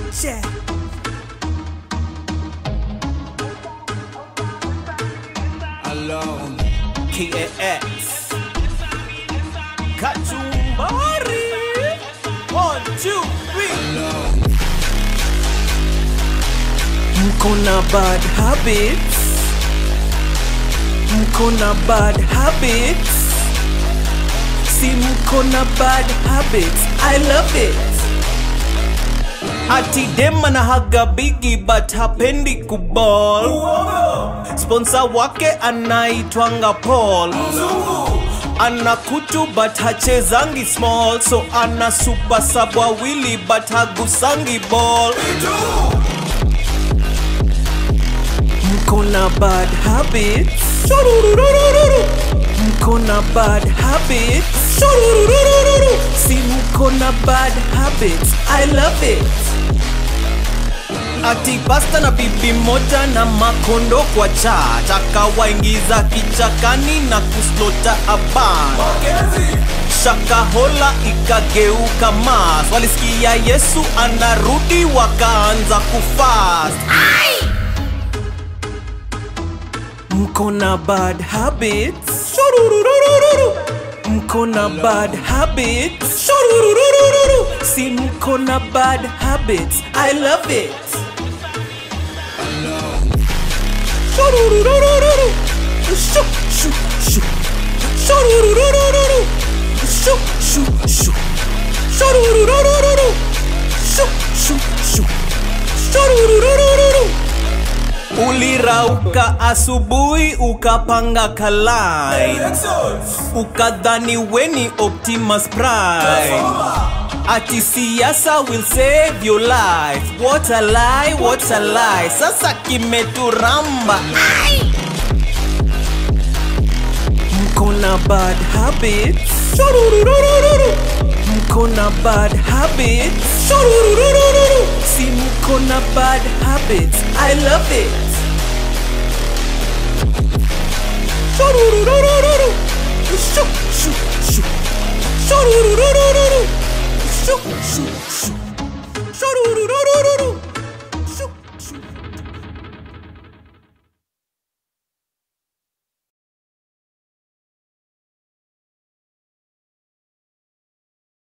Check. alone. KAX. Kachumbari. One, two, three. Alone. Mko na bad habits. Mko na bad habits. Si mko na bad habits. I love it. Ati dem anahaga bigi but hapendi kuball. Sponsor wake anaitwanga Paul. Ana kutu but hachezangi small so ana super sub wawili but hagusangi ball. Mko na bad habits. Shurururururu. Mko na bad habits. Shurururururu. Si mko na bad habits. I love it. Ati pasta na bibi moja na makondo kwa chat akawaingiza kichakani na kuslota aban shakahola ikageuka mas walisikia yesu anarudi wakaanza kufast mko na bad habits Shurururururu. mko na bad habits Shurururururu. si mko na bad habits i love it Shurururururu. Shu, shu, shu. Shurururururu. Shu, shu, shu. Shurururururu. Shu, shu, shu. Shurururururu. Ulirauka asubuhi ukapanga kalai ukadhani weni Optimus Prime ati siasa will save your life what a lie what a lie sasa kimeturamba mko na bad habits Shurururururu. mko na bad habits Shurururururu. si mko na bad habits i love it